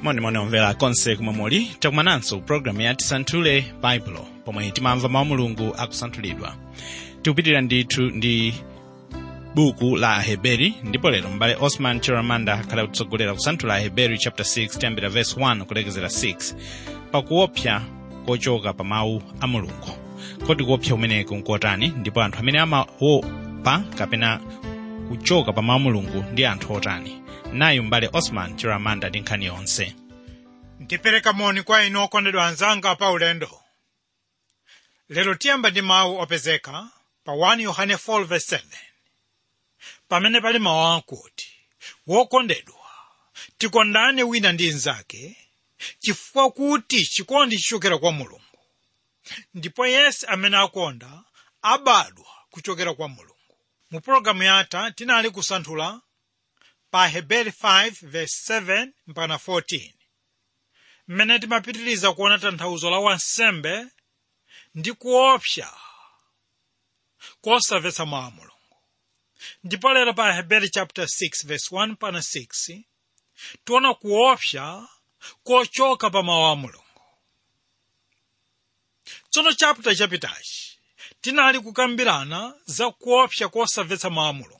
monimoni omvera konse kumwe muli takumananso pulogalamu ya tisanthule baibulo pomwe timamva mawu mulungu akusanthulidwa tikupitirira ndithu ndi buku la aheberi ndipo lero m'bale osman chiramanda akhala kutsogolera kusanthula aheberi chapter 6 tiyambira verse 1 kulekezera 6 pakuopsa kochoka pa mawu a mulungu kodi kuopsa kumeneku nkotani ndipo anthu amene amaopa kapena kuchoka pa mawu a mulungu ndi anthu otani nayu m'bale osman chiramanda ndi nkhani yonse ndipereka moni kwa inu okondedwa anzanga pa ulendo lero tiyamba ndi mawu opezeka pa 1 yohane 4:7 pamene pali mawu akuti wokondedwa tikondane wina ndi mnzake chifukwa kuti chikondi chichokera kwa mulungu ndipo yense amene akonda abadwa kuchokera kwa mulungu mu pologalamu yatha tinali kusanthula pa heberi 5:7 mpaka 14 mmene timapitiriza kuona tanthauzo la wansembe ndi kuopsa kosamvetsa mawu a mulungu ndipo lero pa heberi chapter 6 verse 1 pana 6 tiona kuopsa kochoka pa mawu a mulungu tsono chapter chapitachi tinali kukambirana za kuopsa kosamvetsa mawu a mulungu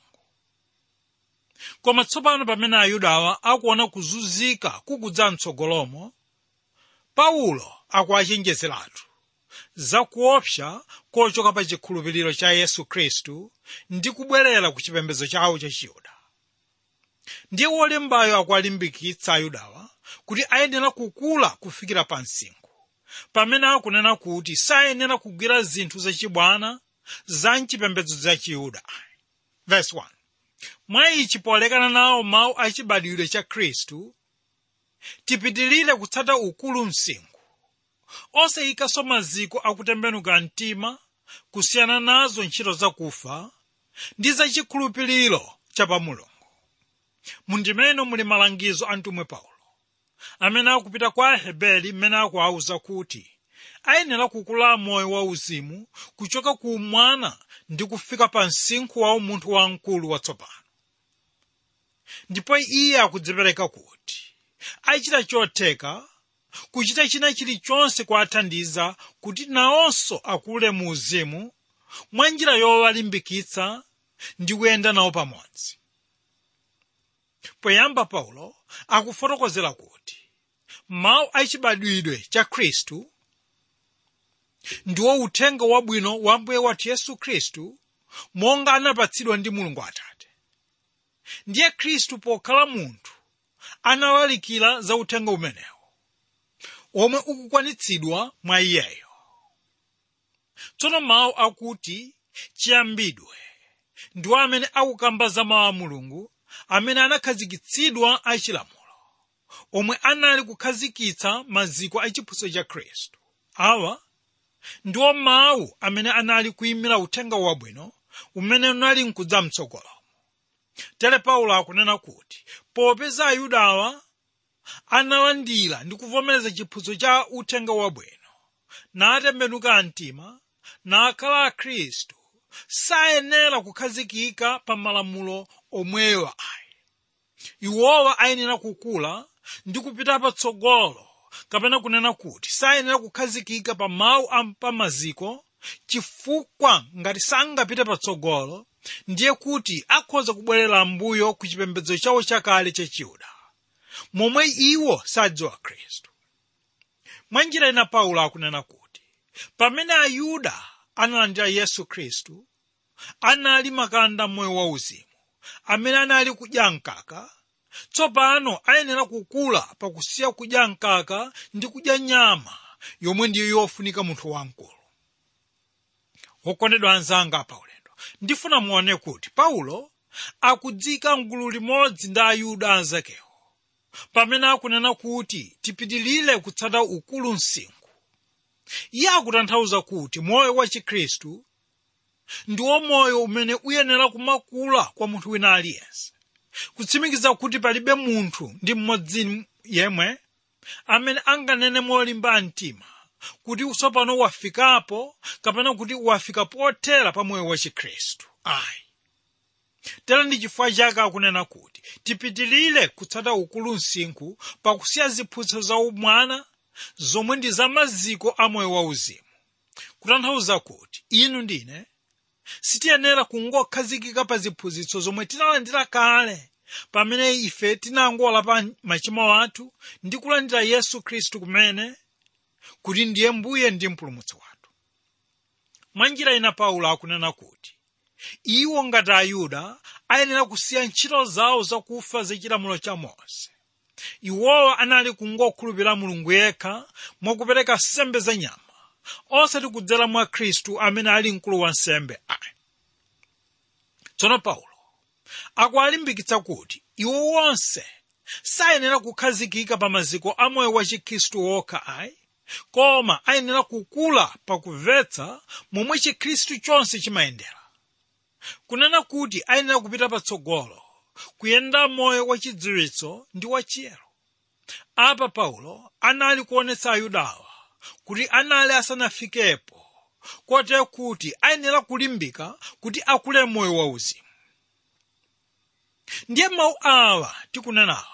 koma tsopano pamene ayudawa akuona kuzunzika kukudza mtsogolomo paulo akuachenjezeratu za kuopsa kochoka pa chikhulupiriro cha yesu khristu ndi kubwerera ku chipembedzo chawo cha chiyuda ndiye wolembayo akualimbikitsa ayudawa kuti ayenera kukula kufikira pa msinkhu pamene akunena kuti sayenera kugwira zinthu zachibwana za mchipembedzo cha chiyuda verse 1 mwa ichi polekana nawo mawu achibadwidwe cha khristu tipitilire kutsata ukulu msinkhu osayikanso maziko akutembenuka mtima kusiyana nazo ntchito zakufa ndi zachikhulupiriro cha pa mulungu mundimene muli malangizo a mtumwi paulo amene akupita kwa aheberi mmene akuwawuza kuti ayenera kukula moyo wauzimu kuchoka ku mwana ndi kufika pa msinkhu wa umunthu wamkulu watsopano ndipo iye akudzipereka kuti achita chotheka kuchita china chilichonse kuwathandiza kuti nawonso akule mu uzimu mwa njira yowalimbikitsa ndi kuyenda nawo pamodzi poyamba paulo akufotokozera kuti mawu achibadwidwe cha khristu ndiwo uthenga wabwino wa mbuye wathu yesu khristu monga anapatsidwa ndi mulungu atate ndiye khristu pokhala munthu analalikira za uthenga umenewo omwe ukukwanitsidwa mwa iyeyo tsono mawu akuti chiyambidwe ndiwo amene akukamba za mawu a mulungu amene anakhazikitsidwa achilamulo omwe anali kukhazikitsa maziko a chiphunzitso cha khristu awa ndiwo mawu amene anali kuyimira uthenga wabwino umene unali nkudza mtsogolo tere paulo akunena kuti popeza ayudawa analandira ndi kuvomereza chiphunzitso cha uthenga wabwino natembenuka mtima nakhala akhristu sayenera kukhazikika pa malamulo omwewa ayi iwowa ayenera kukula ndi kupita patsogolo kapena kunena kuti sayenera kukhazikika pa mawu apamaziko chifukwa ngati sangapite patsogolo ndiye kuti akhoza kubwerera mbuyo ku chipembedzo chawo chakale cha chiyuda momwe iwo sadziwa khristu mwa njira ina paulo akunena kuti pamene ayuda analandira yesu khristu anali makanda moyo wauzimu amene anali kudya mkaka tsopano ayenera kukula pakusiya kudya mkaka ndi kudya nyama yomwe ndiyo yofunika munthu wamkulu wokondedwa anzanga pa ulendo ndifuna muone kuti paulo akudzika mgulu limodzi ndi ayuda anzakewo pamene akunena kuti tipitilire kutsata ukulu msinkhu iye akutanthauza kuti moyo wa chikhristu ndiwo moyo umene uyenera kumakula kwa munthu wina aliyense kutsimikiza kuti palibe munthu ndi mmodzi yemwe amene anganene molimba mtima kuti tsopano wafikapo kapena kuti wafika pothera pa moyo wa chikhristu ayi tera ndi chifukwa chake akunena kuti tipitilire kutsata ukulu msinkhu pakusiya ziphunzitso za umwana zomwe ndi za maziko a moyo wauzimu kutanthauza kuti inu ndine sitiyenera kungokhazikika pa ziphunzitso zomwe tinalandira kale pamene ife tinangola pa machimo athu ndi kulandira yesu khristu kumene kuti ndiye mbuye ndi mpulumutsi wathu mwa njira ina paulo akunena kuti iwo ngati ayuda ayenera kusiya ntchito zawo zakufa zachilamulo cha mose iwowa anali kungokhulupirira mulungu yekha mwakupereka nsembe za nyama osati kudzera mwa khristu amene ali mkulu wa nsembe ayi tsono paulo akuwalimbikitsa kuti iwo wonse sayenera kukhazikika pa maziko a moyo wa chikhristu wokha ayi koma ayenera kukula pakumvetsa momwe chikhristu chonse chimayendera kunena kuti ayenera kupita patsogolo kuyenda moyo wachidziwitso ndi wachiyero apa paulo anali kuonetsa ayudawa kuti anali asanafikepo kotero kuti ayenera kulimbika kuti akule moyo wauzimu ndiye mawu awa tikunenawa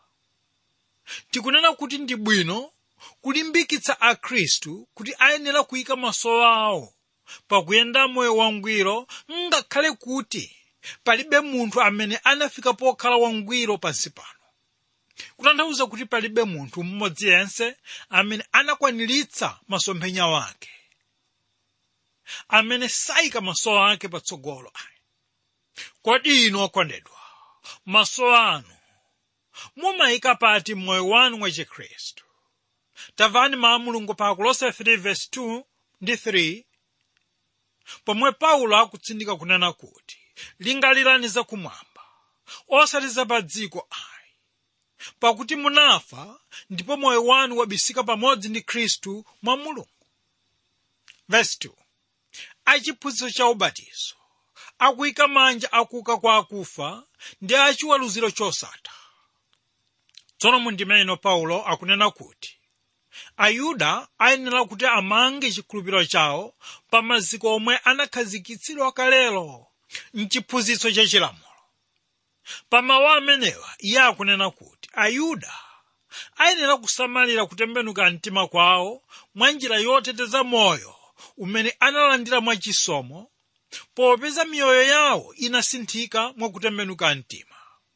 tikunena kuti ndi bwino kulimbikitsa akhristu kuti ayenera kuyika maso awo pakuyenda moyo wangwiro ngakhale kuti palibe munthu amene anafika pokhala wangwiro pansi pano kutanthauza kuti palibe munthu mmodzi yense amene anakwaniritsa masomphenya wake amene sayika maso ake patsogolo ayi kodi inu okondedwa maso anu mumayika pati mmoyo wanu wa chikhristu tamvani mawu a mulungu pa kolose 3:2 ndi 3 pomwe paulo akutsindika kunena kuti lingalirani zakumwamba osati za pa dziko ayi pakuti munafa ndipo moyo wanu wabisika pamodzi ndi khristu mwa mulungu verse 2 achiphunzitso cha ubatizo akuyika manja akuka kwa akufa ndi achiweruziro chosatha tsono mundime ino paulo akunena kuti ayuda ayenera kuti amange chikhulupiriro chawo pa maziko omwe anakhazikitsidwa kalelo mchiphunzitso cha chilamulo pa mawu amenewa iye akunena kuti ayuda ayenera kusamalira kutembenuka mtima kwawo mwa njira yoteteza moyo umene analandira mwachisomo popeza miyoyo yawo inasinthika mwakutembenuka mtima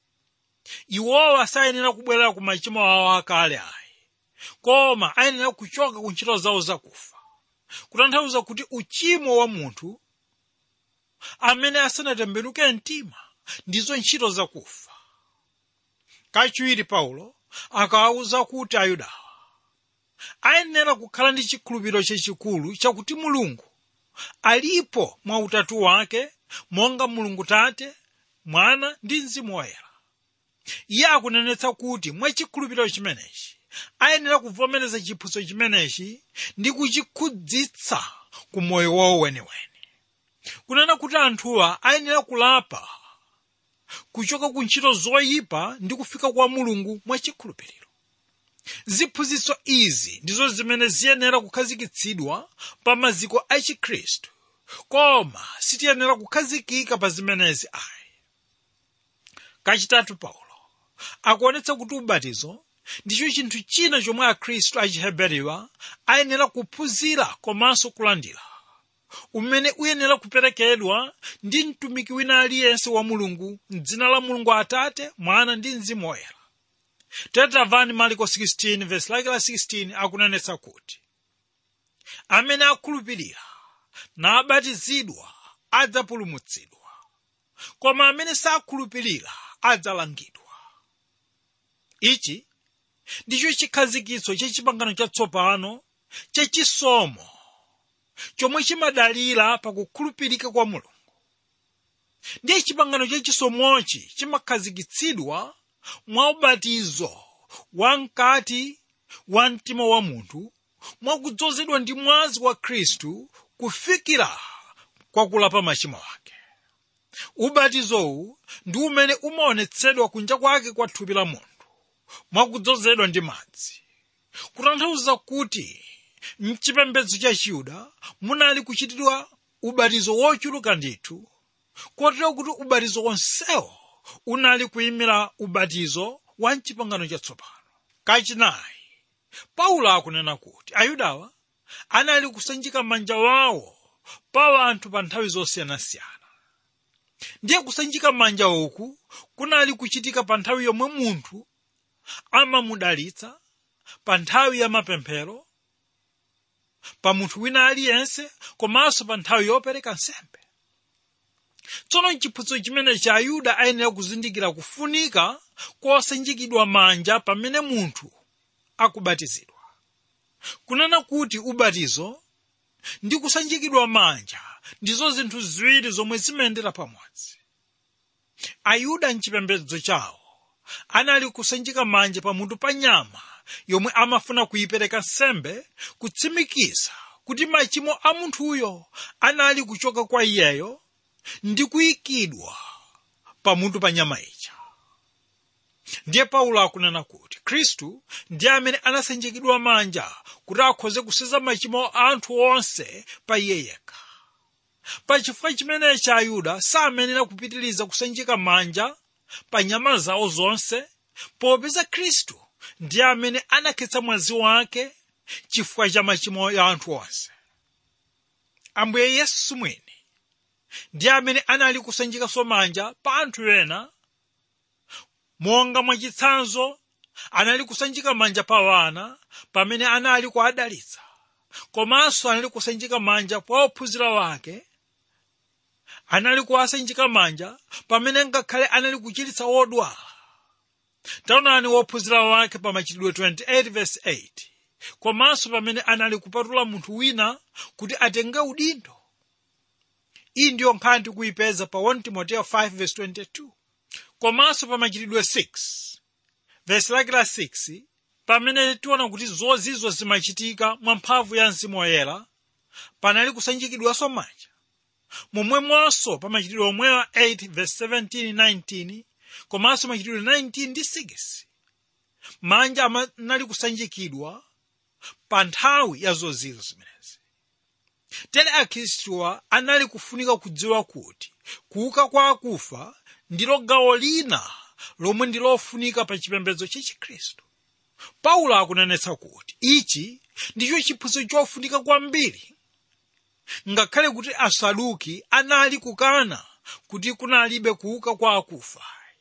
iwowa sayenera kubwerera ku machimo awo akale ayi koma ayenera kuchoka ku ntchito zawo zakufa kutanthauza kuti uchimo wa munthu amene asanatembenuke mtima ndizo ntchito zakufa kachiwiri paulo akawawuza kuti ayudawa ayenera kukhala ndi chikhulupiriro chachikulu chakuti mulungu alipo mwa utatu wake monga mulungu tate mwana ndi mzimu woyera iye akunenetsa kuti mwa chikhulupiriro chimenechi ayenera kuvomereza chiphunzitso chimenechi ndi kuchikhudzitsa ku moyo wawo weniweni kunena kuti anthuwa ayenera kulapa kuchoka ku ntchito zoyipa ndi kufika kwa mulungu mwa chikhulupiriro ziphunzitso izi ndizo zimene ziyenera kukhazikitsidwa pa maziko a chikhristu koma sitiyenera kukhazikika pa zimenezi ayi kachitatu paulo akuonetsa kuti ubatizo ndicho chinthu china chomwe akhristu achiheberiwa ayenera kuphunzira komanso kulandira umene uyenera kuperekedwa ndi mtumiki wina aliyense wa mulungu mdzina la mulungu atate mwana ndi mzimu woyera tetamvani marko 16 verse lake la 16 akunenetsa kuti amene akhulupirira nabatizidwa adzapulumutsidwa koma amene sakhulupirira adzalangidwa ichi ndicho chikhazikitso cha chipangano chatsopano chachisomo chomwe chimadalira pakukhulupirika kwa mulungu ndiye chipangano chachisomochi chimakhazikitsidwa mwa ubatizo wamkati wa mtima wa munthu mwakudzozedwa ndi mwazi wa khristu kufikira kwa kulapa machimo ake ubatizowu ndi umene umaonetsedwa kunja kwake kwa thupi la munthu mwakudzozedwa ndi madzi kutanthauza kuti mchipembedzo cha chiyuda munali kuchitidwa ubatizo wochuluka ndithu kotero kuti ubatizo wonsewo unali kuyimira ubatizo wa mchipangano chatsopano kachinayi paulo akunena kuti ayudawa anali kusanjika manja wawo pa anthu pa nthawi zosiyanasiyana ndiye kusanjika manja uku kunali kuchitika pa nthawi yomwe munthu amamudalitsa pa nthawi ya mapemphero pa munthu wina aliyense komanso pa nthawi yopereka nsembe tsono chiphunzitso chimene cha ayuda ayenera kuzindikira kufunika kosanjikidwa manja pamene munthu akubatizidwa kunena kuti ubatizo ndi kusanjikidwa manja ndizo zinthu ziwiri zomwe zimayendera pamodzi ayuda mchipembedzo chawo anali kusanjika manja pamutu pa nyama yomwe amafuna kuyipereka nsembe kutsimikiza kuti machimo a munthuyo anali kuchoka kwa iyeyo ndi kuyikidwa pamutu pa nyama ija ndiye paulo akunena kuti khristu ndiye amene anasanjikidwa manja kuti akhoze kuseza machimo a anthu onse pa iye yekha pachifukwa chimenechi ayuda samenera kupitiriza kusanjika manja pa nyama zawo zonse popeza khristu ndiye amene anakhetsa mwazi wake chifukwa cha machimo ya anthu onse ambuye yesu mwini ndiye amene anali kusanjikanso manja pa anthu ena monga mwachitsanzo anali kusanjika manja pa wana pamene anali kuadalitsa komanso anali kusanjika manja pa ophunzira wake anali kuwasanjika manja pamene ngakhale anali kuchiritsa wodwala taonani wophunzira wake pa machitidwe 28 verse 8 komanso pamene anali kupatula munthu wina kuti atenge udindo iyi ndiyo nkhani tikuyipeza pa 1 timoteyo 5 verse 22 komanso pa machitidwe 6 verse lake la 6 pamene tiona kuti zozizo zimachitika mwa mphamvu ya mzimu woyera panali kusanjikidwanso manja momwemonso pa machitidwe omwewa 8 verse 17 19 komanso machitidwe 19 ndi 6 manja amanali kusanjikidwa pa nthawi ya zozizo zimenezi tere akhristuwa anali kufunika kudziwa kuti kuuka kwa akufa ndilo gawo lina lomwe ndi lofunika pa chipembedzo cha chikhristu paulo akunenetsa kuti ichi ndicho chiphunzitso chofunika kwambiri ngakhale kuti asaduki anali kukana kuti kunalibe kuuka kwa akufa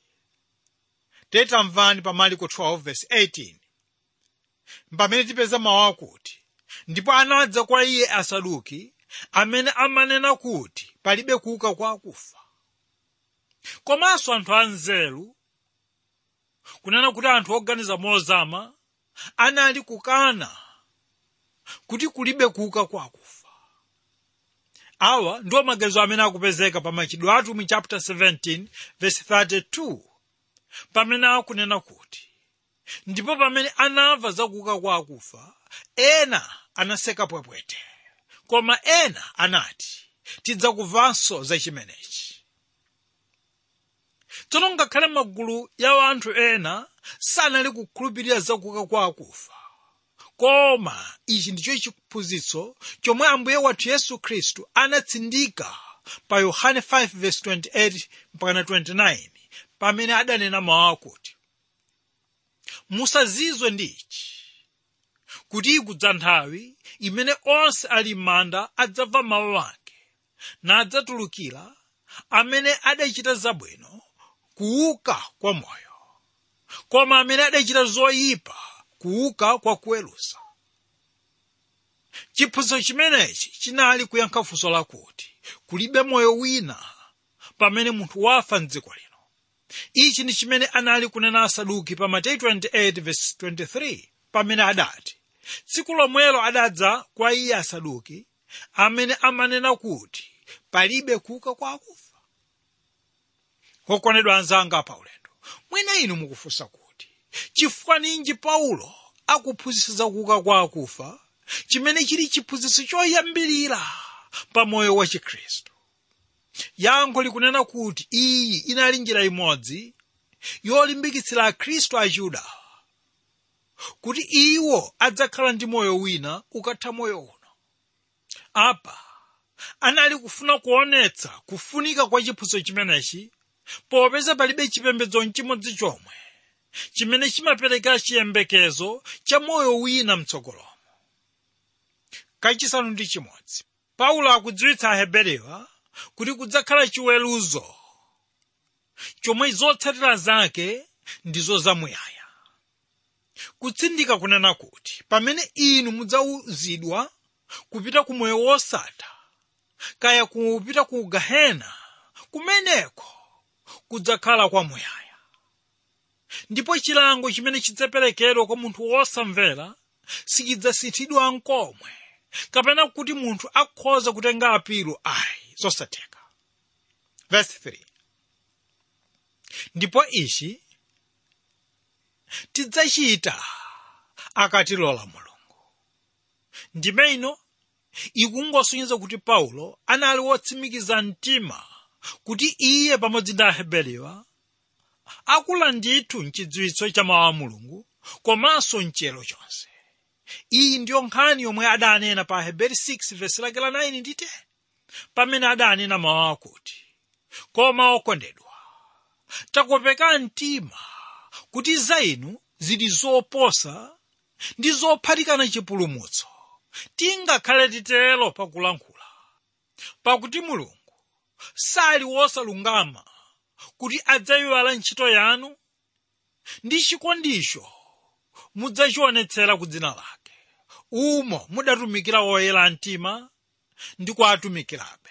tetamvani pa marko 12 verse 18 pamene tipeza mawu akuti ndipo anadza kwa iye asaduki amene amanena kuti palibe kuuka kwa akufa komanso anthu anzeru kunena kuti anthu oganiza mozama anali kukana kuti kulibe kuuka kwa akufa awa ndiwo maganizo amene akupezeka pa machitidwe atumwi chapter 17 verse 32 pamene akunena kuti ndipo pamene anamva za kuuka kwa akufa ena anaseka pwepwete koma ena anati tidzakumvanso za chimenechi tsono ngakhale magulu ya anthu ena sanali kukhulupirira za kuuka kwa akufa koma ichi ndicho chiphunzitso chomwe ambuye wathu yesu khristu anatsindika pa yohane 5:28 mpaka 29 pamene adanena mawu akuti musazizwe ndi ichi kuti ikudza nthawi imene onse ali m'manda adzamva mawu ake nadzatulukira amene adachita zabwino kuuka kwa moyo koma amene adachita zoyipa kuuka kwa kuweruza chiphunzitso chimenechi chinali kuyankha funso lakuti kulibe moyo wina pamene munthu wafa mdziko lino ichi ndi chimene anali kunena asaduki pa mateyu 28:23 pamene adati tsiku lomwelo adadza kwa iye asaduki amene amanena kuti palibe kuuka kwa akufa okondedwa anzanga pa ulendo mwina inu mukufunsa kuti chifukwa ninji paulo akuphunzitsa za kuuka kwa akufa chimene chili chiphunzitso choyambirira pa moyo wa chikhristu yankho likunena kuti iyi inali njira imodzi yolimbikitsira akhristu achiyuda kuti iwo adzakhala ndi moyo wina ukatha moyo uno apa anali kufuna kuonetsa kufunika kwa chiphunzitso chimenechi popeza palibe chipembedzo chimodzi chomwe chimene chimapereka chiyembekezo cha moyo wina mtsogolomo kachisanu ndi chimodzi paulo akudziwitsa aheberiwa kuti kudzakhala chiweruzo chomwe zotsatira zake ndizo zamuyaya kutsindika kunena kuti pamene inu mudzauzidwa kupita ku moyo wosatha kaya kupita ku gahena kumeneko kudzakhala kwamuyaya ndipo chilango chimene chidzaperekedwa kwa munthu wosamvera sichidzasinthidwa nkomwe kapena kuti munthu akhoza kutenga apiro ayi zosatheka verse 3 ndipo ichi tidzachita akatilola mulungu ndime ino ikungosonyeza kuti paulo anali wotsimikiza mtima kuti iye pamodzi ndi aheberiwa akula ndithu mchidziwitso cha mawu a mulungu komanso mchiyero chonse iyi ndiyo nkhani yomwe adanena pa aheberi 6 vesi lake la 9 ndi 10 pamene adanena mawu akuti koma okondedwa takopeka mtima kuti za inu zili zoposa ndi zophatikana chipulumutso tingakhale titelo pakulankhula pakuti mulungu sali wosalungama kuti adzayiwala ntchito yanu ndi chikondicho mudzachionetsera ku dzina lake umo mudatumikira woyera mtima ndi kuatumikirabe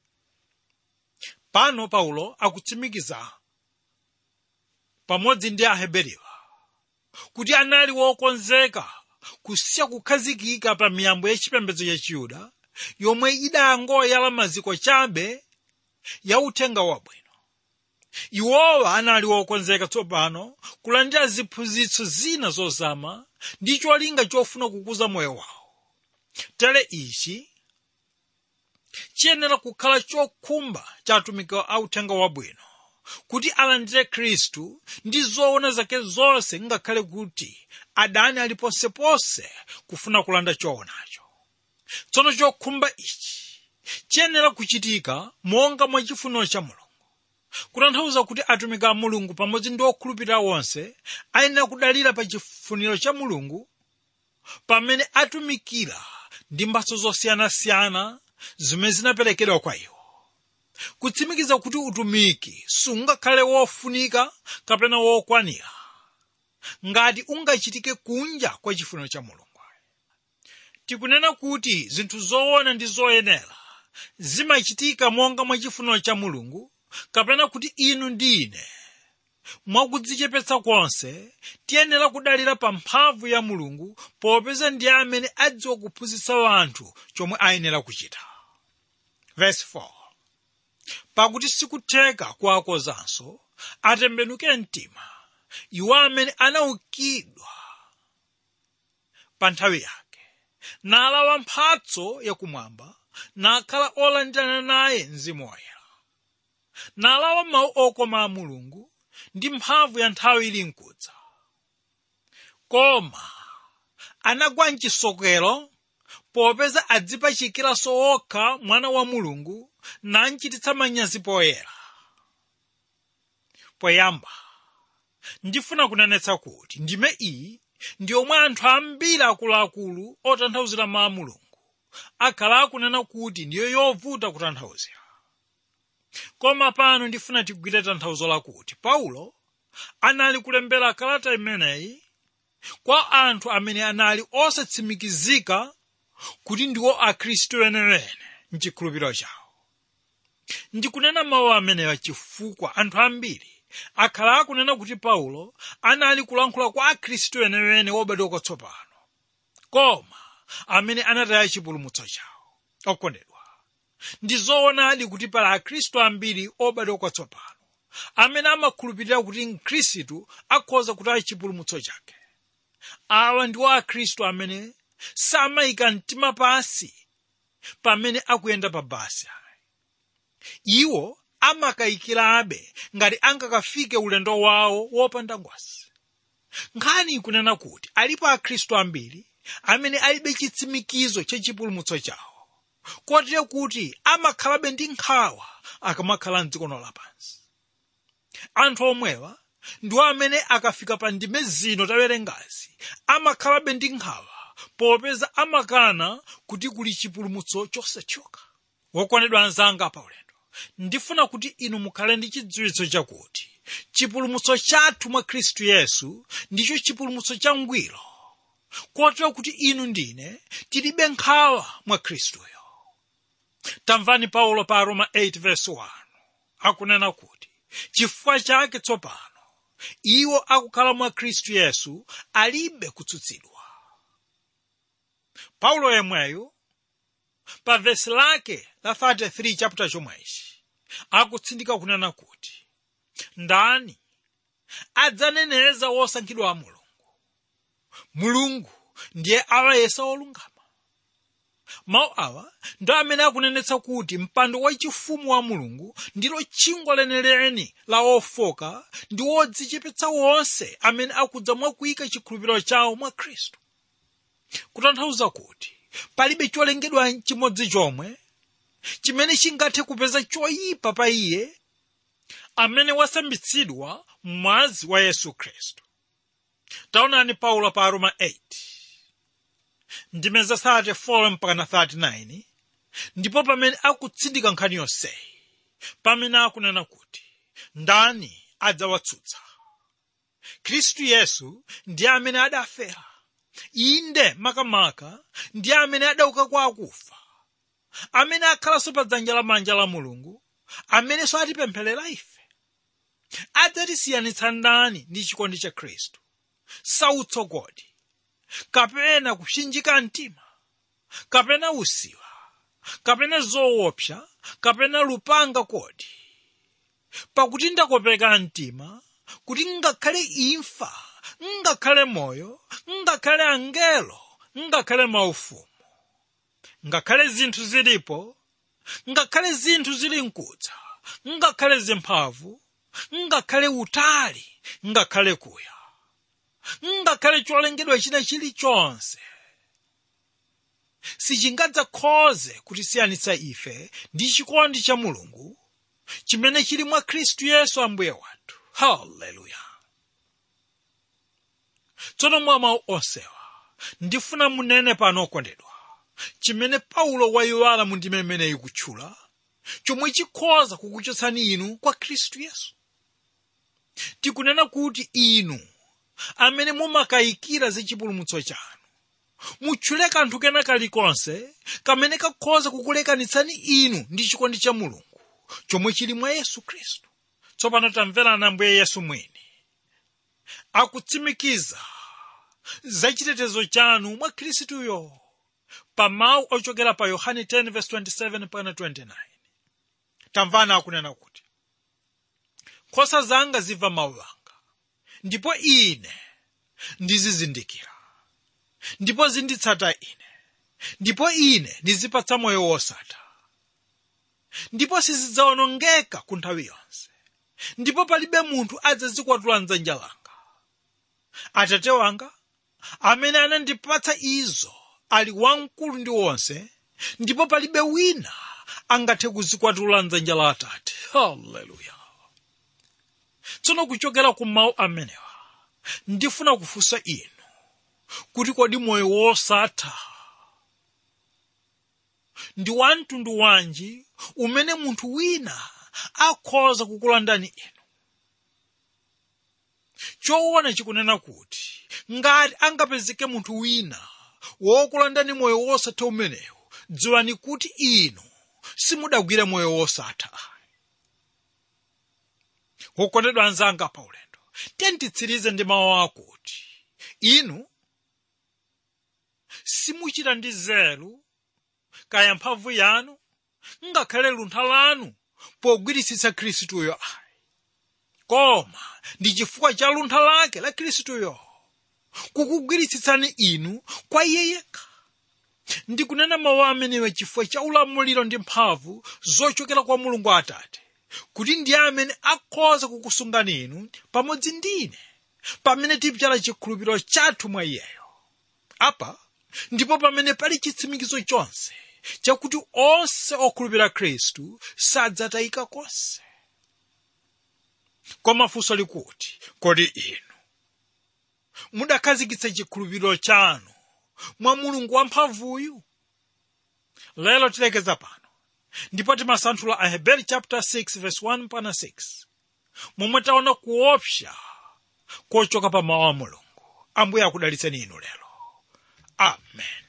pano paulo akutsimikiza pamodzi ndi aheberiwa kuti anali wokonzeka kusiya kukhazikika pa miyambo yachipembedzo ya chiyuda yomwe idangoyala maziko chabe ya uthenga wabwino iwowa anali wokonzeka tsopano kulandira ziphunzitso zina zozama ndi cholinga chofuna kukuza moyo wawo tere ichi chiyenera kukhala chokhumba cha atumiki a uthenga wabwino kuti alandire khristu ndi zoona zake zonse ngakhale kuti adani ali ponseponse kufuna kulanda choonacho tsono chokhumba ichi chiyenera kuchitika monga mwa chifuniro cha mulungu kutanthauza kuti atumiki a mulungu pamodzi ndi okhulupirira onse ayenera kudalira pa chifuniro cha mulungu pamene atumikira ndi mphatso zosiyanasiyana zimene zinaperekedwa kwa iwo kutsimikiza kuti utumiki sungakhale wofunika kapena wokwanira ngati ungachitike kunja kwa chifuniro cha mulungu tikunena kuti zinthu zoona ndi zoyenera zimachitika monga mwa chifuniro cha mulungu kapena kuti inu ndi ine mwakudzichepetsa konse tiyenera kudalira pa mphamvu ya mulungu popeza ndiye amene adziwa kuphunzitsa anthu chomwe ayenera kuchita verse 4 pakuti sikutheka kuwakozanso atembenuke mtima iwo amene anaukidwa pa nthawi yake nalawa mphatso yakumwamba nakhala olandirana naye mzimu woyera nalawa mawu okoma a mulungu ndi mphamvu ya nthawi ili mkudza koma anagwa mchisokero popeza adzipachikiraso okha mwana wa mulungu nanchititsa manyazi poyera poyamba ndifuna kunenetsa kuti ndime iyi ndi omwe anthu ambiri akuluakulu otanthauzira mawu a mulungu akhala akunena kuti ndiyo yovuta kutanthauzira koma pano ndifuna tigwire tanthauzo lakuti paulo anali kulembera kalata imeneyi kwa anthu amene anali osatsimikizika kuti ndiwo akhristu wenewene mchikhulupiriro chawo ndikunena mawu amenewa chifukwa anthu ambiri akhala akunena kuti paulo anali kulankhula kwa akhristu wenewene wobadwa kwatsopano koma amene anataya chipulumutso chawo okondedwa ndi zoonadi kuti pali akhristu ambiri obadwa kwatsopano amene amakhulupirira kuti mkhristu akhoza kutaya chipulumutso chake awa ndiwo akhristu amene samayika mtima pansi pamene akuyenda pa basi iwo amakayikirabe ngati angakafike ulendo wawo wopanda ngwazi nkhani ikunena kuti alipo akhristu ambiri amene alibe chitsimikizo cha chipulumutso chawo kotero kuti amakhalabe ndi nkhawa akamakhala mdziko lapansi anthu omwewa ndiwo amene akafika pa ndime zino tawerengazi amakhalabe ndi nkhawa popeza amakana kuti kuli chipulumutso chosathyoka wokondedwa anzanga pa ulendo ndifuna kuti inu mukhale ndi chidziwitso chakuti chipulumutso chathu mwa khristu yesu ndicho chipulumutso changwiro kotero kuti inu ndine tilibe nkhawa mwa khristuyo tamvani paulo pa roma 8 verse 1 akunena kuti chifukwa chake tsopano iwo akukhala mwa khristu yesu alibe kutsutsidwa paulo yemweyo pa vesi lake la 33 chapter chomwechi akutsindika kunena kuti ndani adzaneneza wosankhidwa a mulungu mulungu ndiye alayesa olungama mawu awa ndo amene akunenetsa kuti mpando wachifumu wa mulungu ndilo chingwa leneleni la ofoka ndi wodzichepetsa wonse amene akudza mwakuyika chikhulupiriro chawo mwa khristu kutanthauza kuti palibe cholengedwa chimodzi chomwe chimene chingathe kupeza choyipa pa iye amene wasambitsidwa mwazi wa yesu khristu taonani paulo pa aroma 8 ndimeza 34 mpaka 39 ndipo pamene akutsindika nkhani yonseyi pamene akunena kuti ndani adzawatsutsa khristu yesu ndiye amene adafera inde makamaka ndiye amene adauka kwa akufa amene akhalanso pa dzanja lamanja la mulungu amenenso atipempherera ife adzatisiyanitsa ndani ndi chikondi cha khristu sautsogodi kapena kupsinjika mtima kapena usiwa kapena zoopsa kapena lupanga kodi pakuti ndakopeka mtima kuti ngakhale imfa ngakhale moyo ngakhale angelo ngakhale maufumu ngakhale zinthu zilipo ngakhale zinthu zili mkudza ngakhale zimphamvu ngakhale utali ngakhale kuya ngakhale cholengedwa china chilichonse sichingadzakhoze kutisiyanitsa ife ndi chikondi cha mulungu chimene chili mwa khristu yesu ambuye wathu haleluya tsono mwa mawu onsewa ndifuna munene pano okondedwa chimene paulo wayiwala mu ndime imeneyi kutchula chomwe chikhoza kukuchotsani inu kwa khristu yesu tikunena kuti inu amene mumakayikira za chipulumutso chanu mutchule kanthu kena kalikonse kamene kakhoza kukulekanitsani inu ndi chikondi cha mulungu chomwe chili mwa yesu khristu tsopano tamverani ambuye yesu mwini akutsimikiza za chitetezo chanu mwa khristuyo pa mawu ochokera pa yohane 10:27-29 tamvani akunena kuti nkhosa zanga zimva mawu anga ndipo ine ndizizindikira ndipo zinditsata ine ndipo ine ndizipatsa moyo wosatha ndipo sizidzawonongeka ku nthawi yonse ndipo palibe munthu adzazikwatula mdzanja langa atate wanga amene anandipatsa izo ali wamkulu ndi wonse ndipo palibe wina angathe kuzikwatula mdzanja la atate haleluya tsono kuchokera ku mawu amenewa ndifuna kufunsa inu kuti kodi moyo wosatha ndi wa mtundu wanji umene munthu wina akhoza kukulandani inu choona chikunena kuti ngati angapezeke munthu wina wokulandani moyo wosatha umenewu dziwani kuti inu simudagwira moyo wosatha wokondedwa anzanga pa ulendo tiyenditsirize ndi mawu akuti inu simuchita ndi nzeru kaya mphamvu yanu ngakhale luntha lanu pogwiritsitsa khristuyo ayi koma ndi chifukwa cha luntha lake la khristuyo kukugwiritsitsani inu kwa iye yekha ndikunena mawu amenewa chifukwa cha ulamuliro ndi mphamvu zochokera kwa mulungu atate kuti ndiye amene akhoza kukusungani inu pamodzi ndine pamene tipyala chikhulupiriro chathu mwa iyeyo apa ndipo pamene pali chitsimikizo chonse chakuti onse okhulupirira khristu sadzatayika konse koma funso likuti kodi inu mudakhazikitsa chikhulupiriro chanu mwa mulungu wamphamvuyu lero tilekeza pano ndipo timasanthula aheberi chapter 6 verse 1 pana 6 momwe taona kuopsa kochoka pa mawu a mulungu ambuye akudalitseni inu lero amen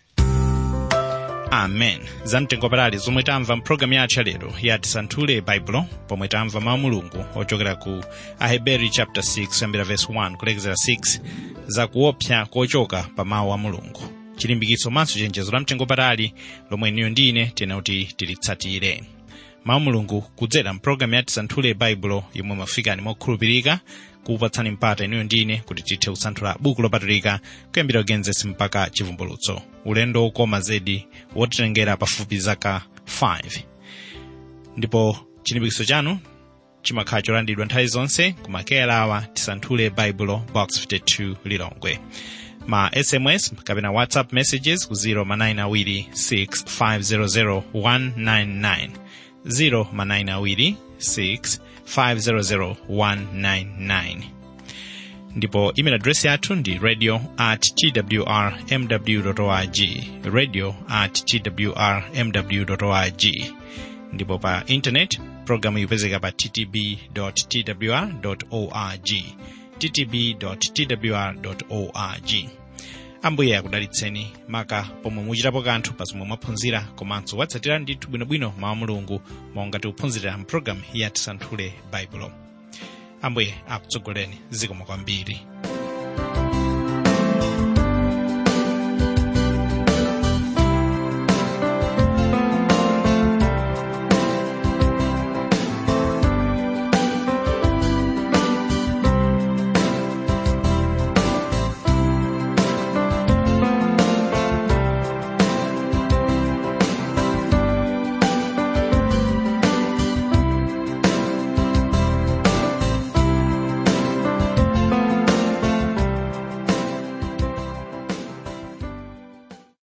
amen zamtengo patali zomwe tamva mpulogalamu yathu yalero ya tisanthule baibulo pomwe tamva mawu mulungu ochokera ku aheberi chapter 6 kuyambira verse 1 kulekezera 6 za kuopsa kochoka pa mawu a mulungu chilimbikitso maso chenjezo la mtengo patali lomwe iniyo ndine tena kuti tilitsatire mawu mulungu kudzera mpulogalamu ya tisanthule baibulo yomwe mafikani mokhulupirika kukupatsani mpata iniyo ndine kuti tithe kusanthula buku lopatulika kuyambira ugenesi mpaka chivumbulutso ulendo wokoma zedi wotitengera pafupi zaka 5 ndipo chilimbikitso chanu chimakhala cholandidwa nthawi zonse kumakera awa tisanthule baibulo box 52 lilongwe ma sms kapena whatsapp messages ku 0 manayina awiri 6 500 199 0 manayina awiri 6 500 199 ndipo email address yathu ndi radio at twr mw org radio at twr mw org ndipo pa internet programu ikupezeka pa ttb twr org ttb twr org ambuye akudalitseni maka pomwe muchitapo kanthu pa zomwe mwaphunzira komanso watsatira ndithu bwinobwino mawu mulungu monga tikuphunzirira mpulogalamu ya tisanthule baibulo ambuye akutsogoleni zikomo kwambiri